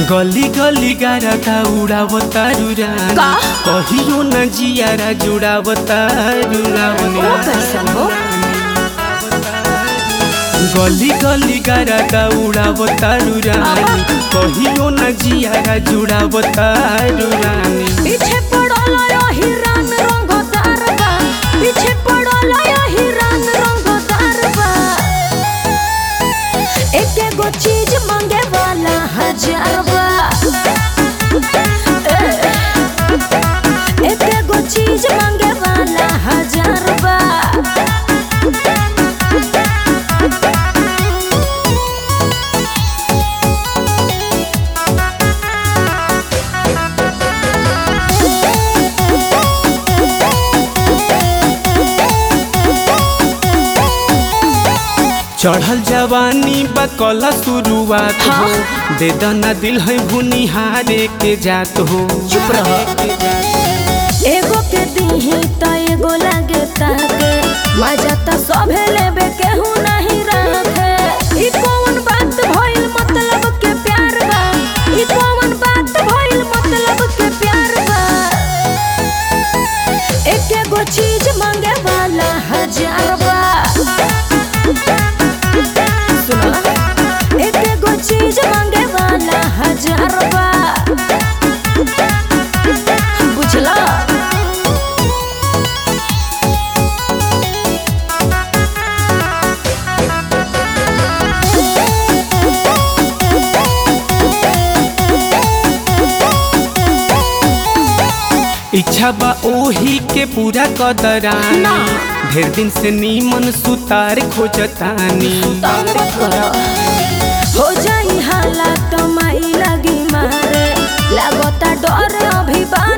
गली गली गारता उड़ावता रुरानी का? कहियो न जियारा जुड़ावता रुरानी वो कैसन हो गली गली गारता उड़ावता रुरानी कहियो न जियारा जुड़ावता रुरानी पीछे पड़ल हिरान रंगदार बा पीछे पड़ल हिरान रंगदार बा एक एगो चीज मांगे वाला हजार बा ए, एक एगो चीज मांगे वाला हजार बा चढ़ल जवानी बकला शुरुआत हो दे दना दिल है भुनिहारे के जात हो चुप रह एगो के दीही त एगो लागे ताके मजा त सभे लेबे केहू नहीं रखे ई कौन बात भइल मतलब के प्यार बा ई कौन बात भइल मतलब के प्यार बा एक एगो चीज मांगे वाला हजार बा सुना एक एगो चीज मांगे वाला हजार बा बुझला इच्छा बा ओही के पूरा कदरानी ना। ढेर दिन से नीमन सुतार खोजतानी तंग मत करो हो जाई हालात माई लगी मारे लागता डर अभी बा